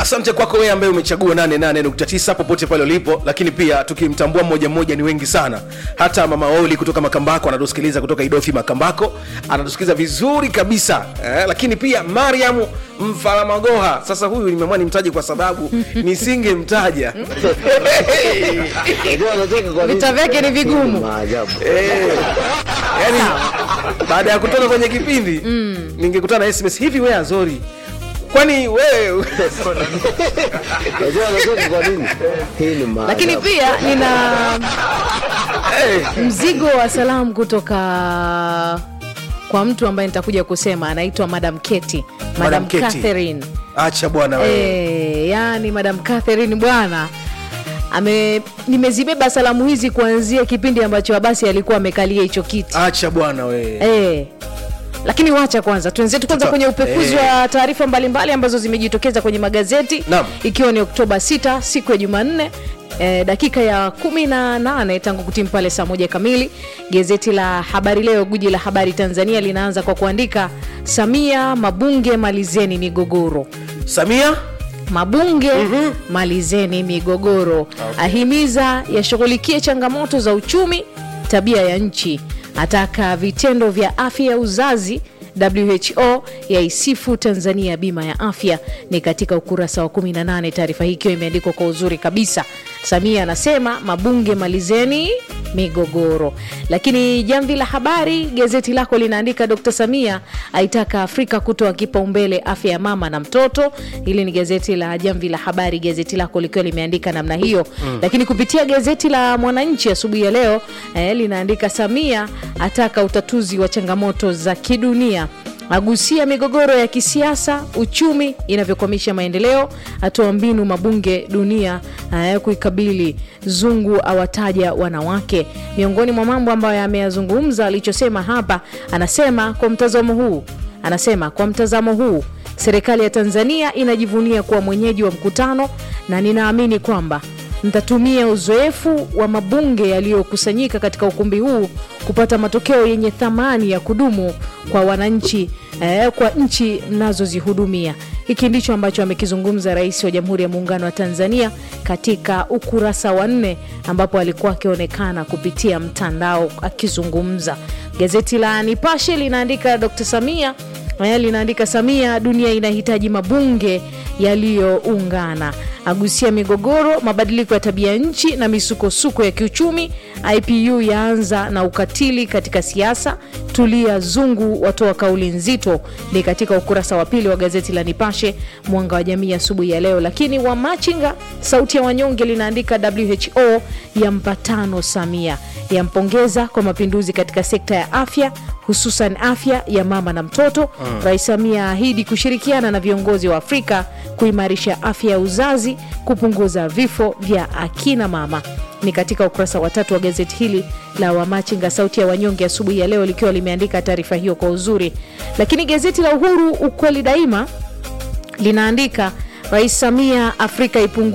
asante kwako wewe ambaye umechagua 88.9 popote pale ulipo lakini pia tukimtambua mmoja mmoja ni wengi sana hata mama oli kutoka makambako anatusikiliza kutoka idofi makambako anatusikiliza vizuri kabisa eh, lakini pia mariamu mfaramagoha sasa huyu nimeamua nimtaje kwa sababu nisingemtaja Unajua anacheka kwa nini? Vita vyake ni vigumu. Maajabu. Eh, yani baada ya kutoka kwenye kipindi ningekutana na sms hivi we azori kwani wewe Unajua anacheka kwa nini? Hii ni maajabu. lakini pia nina mzigo wa salamu kutoka kwa mtu ambaye nitakuja kusema anaitwa madam keti Madam madam Keti. catherine acha bwana wewe e, yani madam catherine bwana ame nimezibeba salamu hizi kuanzia kipindi ambacho abasi alikuwa amekalia hicho kiti acha bwana wewe e. lakini wacha kwanza tuenzetu kwanza Tuta- kwenye upekuzi eh. wa taarifa mbalimbali ambazo zimejitokeza kwenye magazeti Naam. ikiwa ni oktoba 6 siku ya jumanne Eh, dakika ya 18 tangu kutimu pale saa moja kamili gazeti la habari leo guji la habari tanzania linaanza kwa kuandika samia mabunge malizeni migogoro samia mabunge mm-hmm. malizeni migogoro okay. ahimiza yashughulikie changamoto za uchumi tabia ya nchi ataka vitendo vya afya ya uzazi who yaisifu tanzania bima ya afya ni katika ukurasa wa 18 taarifa hii ikiwa imeandikwa kwa uzuri kabisa samia anasema mabunge malizeni migogoro lakini jamvi la habari gazeti lako linaandika dr samia aitaka afrika kutoa kipaumbele afya ya mama na mtoto hili ni gazeti la jamvi la habari gazeti lako likiwa limeandika namna hiyo mm. lakini kupitia gazeti la mwananchi asubuhi ya leo eh, linaandika samia ataka utatuzi wa changamoto za kidunia agusia migogoro ya kisiasa uchumi inavyokwamisha maendeleo atoa mbinu mabunge dunia uh, kuikabili zungu awataja wanawake miongoni mwa mambo ambayo ameyazungumza alichosema hapa anasema kwa mtazamo huu anasema kwa mtazamo huu serikali ya tanzania inajivunia kuwa mwenyeji wa mkutano na ninaamini kwamba ntatumia uzoefu wa mabunge yaliyokusanyika katika ukumbi huu kupata matokeo yenye thamani ya kudumu kwa wananchi eh, kwa nchi mnazozihudumia hiki ndicho ambacho amekizungumza rais wa jamhuri ya muungano wa tanzania katika ukurasa wa nne ambapo alikuwa akionekana kupitia mtandao akizungumza gazeti la nipashe linaandika dr samia eh, linaandika samia dunia inahitaji mabunge yaliyoungana agusia migogoro mabadiliko ya tabia nchi na misukosuko ya kiuchumi ipu yaanza na ukatili katika siasa tulia zungu watoa kauli nzito ni katika ukurasa wa pili wa gazeti la nipashe mwanga wa jamii asubuhi ya leo lakini wamachinga sauti ya wanyonge linaandika who ya mpatano samia yampongeza kwa mapinduzi katika sekta ya afya hususan afya ya mama na mtoto mm. rais samia ahidi kushirikiana na viongozi wa afrika kuimarisha afya ya uzazi kupunguza vifo vya akina mama ni katika ukurasa wa tatu wa gazeti hili la wamachinga sauti ya wanyonge asubuhi ya leo likiwa limeandika taarifa hiyo kwa uzuri lakini gazeti la uhuru ukweli daima linaandika rais samia afrika ipungu